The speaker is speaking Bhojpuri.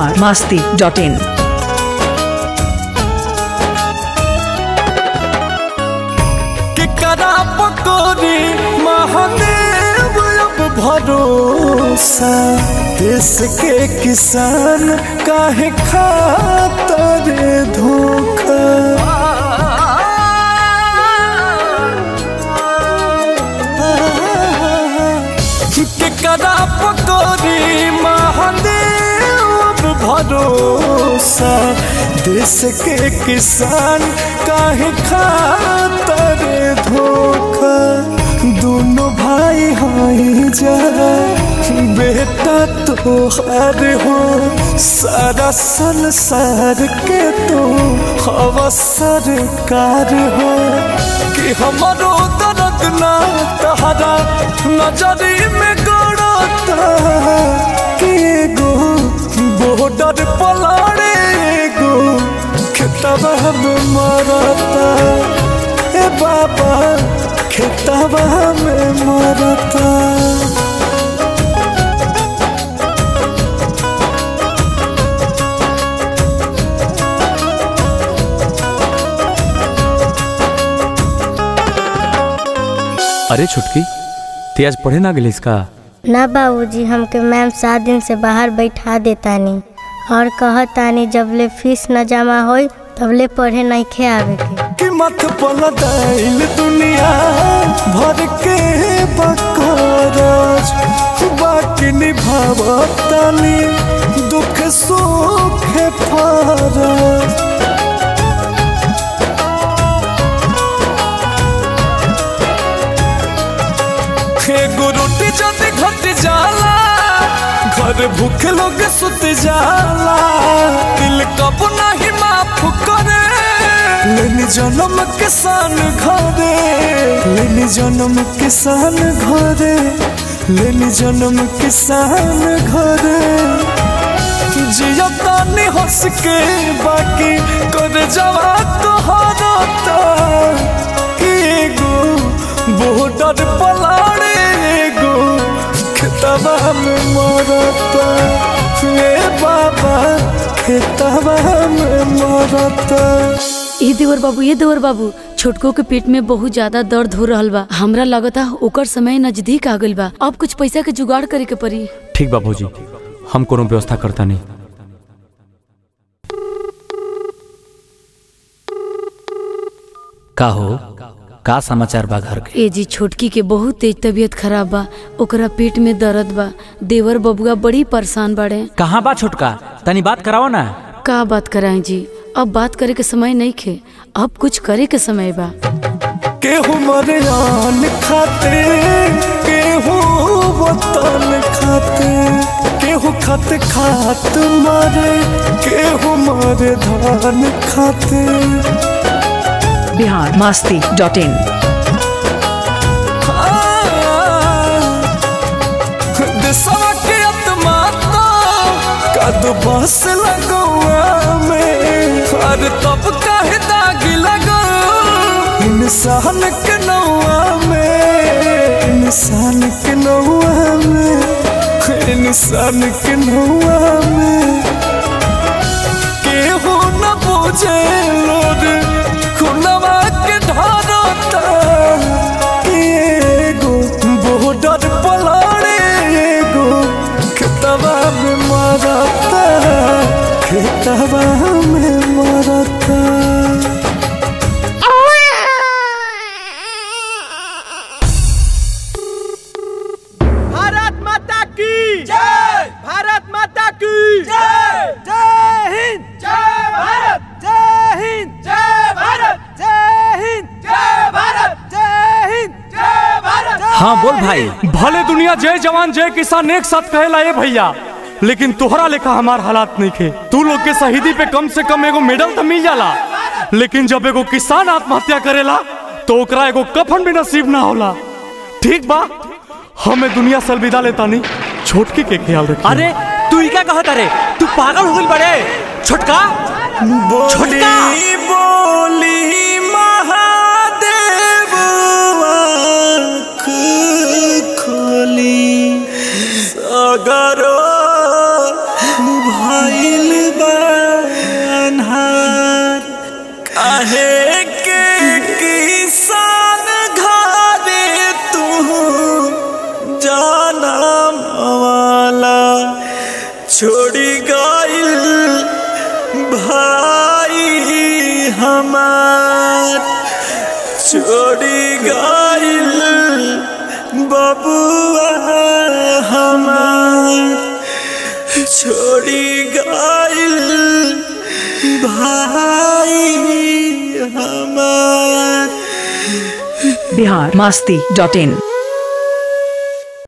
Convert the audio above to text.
बिहार मस्ती डॉट इन केकरा पकोरी महादेव अब भरोसा देश के किसान काहे खातर धोखा केकरा पकोरी महादेव अब भरोसा देश के किसान काहे खातर धोखा दोनों भाई हाई जा बेटा तो हर हो सारा संसार के तो हवा सरकार हो कि हमारो दर्द ना तहरा नजरी में गड़ता कि एगो बॉर्डर पलाड़े एगो खेतवा में मरता ए बाबा खेतवा में मरता अरे छुटकी ते आज पढ़े ना गेलिस का ना बाबूजी हमके मैम सात दिन से बाहर बैठा देतानी और कहतानी जबले फीस न जमा होई तबले पढ़े नहीं आवे के कि मत पलटाइल दुनिया भर के बकराज बाकी निभावतानी दुख सुख फराज एगो रोटी जद घट जाला घर भूख लोग सुत जाला दिल कब नहीं माफ करे लेनी जन्म किसान घरे लेनी जन्म किसान घरे लेनी जन्म किसान घरे जिया तानी हंस के बाकी कर जवा तोहरता कि एगो बॉर्डर पलाड़े एगो खेतवा में मरता ए बाबा खेतवा में मरता ए देवर बाबू ए देवर बाबू छोटको के पेट में बहुत ज्यादा दर्द हो रहल बा हमरा लगता ओकर समय नजदीक आ गइल बा अब कुछ पैसा के जुगाड़ करे के पड़ी ठीक बा भौजी हम कोनो व्यवस्था करता नहीं का हो का समाचार बा घर के ए जी छोटकी के बहुत तेज तबीयत खराब बा ओकरा पेट में दर्द बा देवर बबुआ बड़ी परेशान बाड़े कहाँ बा छोटका तनी बात कराओ ना का बात कराएं जी अब बात करे के समय नहीं खे अब कुछ करे के समय बा केहू मरे आन खाते केहू वतन खाते केहू खत खात मारे केहू मारे धान खाते बिहार मस्ती डॉट इन देशवा के आत्मा कद बस लगौआ में और तब काहे दागी लगो इंसान के नौआ में इंसान के नौआ में इंसान के नौआ में केहू न बुझे लोर खुनवा के ढारता एगो बॉर्डर पलाड़े एगो खेतवा में मरता खेतवा में मरता भारत माता की जय भारत माता की जय जय हिंद जय भारत जय हिंद जय भारत जय हिंद जय भारत जय हिंद जय भारत हाँ बोल भाई भले दुनिया जय जवान जय किसान एक साथ कहेला ए भैया लेकिन तोहरा लेखा हमार हालात नहीं खे तू लोग के शहीदी पे कम से कम एगो मेडल तो मिल जाला लेकिन जब एगो किसान आत्महत्या करेला तो ओकरा एगो कफन भी नसीब ना होला ठीक बा हमें दुनिया से अलविदा लेता नहीं छोटकी के ख्याल रखिए अरे तू ही क्या कहत अरे तू पागल हो गइल बड़े छोटका छोटका बोली बोली महादेव आँख खोली सागरो भइल लेके किसान घरे तू जाना वाला छोड़ी गइल भाई हमार छोड़ी गइल बबुआ हमार छोड़ी गइल भाई हमार बिहार मास्ती डॉट इन